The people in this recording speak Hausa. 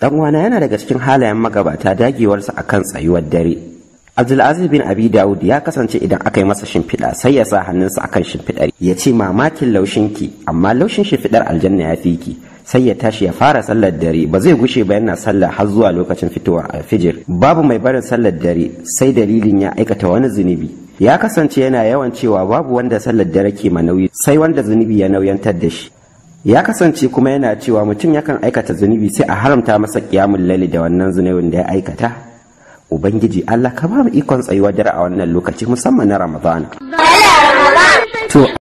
dan uwana yana daga cikin halayen magabata dagewarsa akan tsayuwar dare Abdulaziz bin Abi Dawud ya kasance idan aka yi masa shimfiɗa sai ya sa hannunsa akan shimfiɗar ya ce mamakin laushinki amma laushin shimfiɗar aljanna ya fi ki sai ya tashi ya fara sallar dare ba zai gushe ba yana sallah har zuwa lokacin fitowar alfijir babu mai barin sallar dare sai dalilin ya aikata wani zunubi ya kasance yana yawan cewa babu wanda sallar dare ke nauyi sai wanda zunubi ya nauyantar da shi ya kasance kuma yana cewa mutum yakan aikata zunubi sai a haramta masa kiyamun laili da wannan zunubin da ya aikata ubangiji Allah ka ba mu ikon tsayuwar dare a wannan lokaci musamman na ramadana to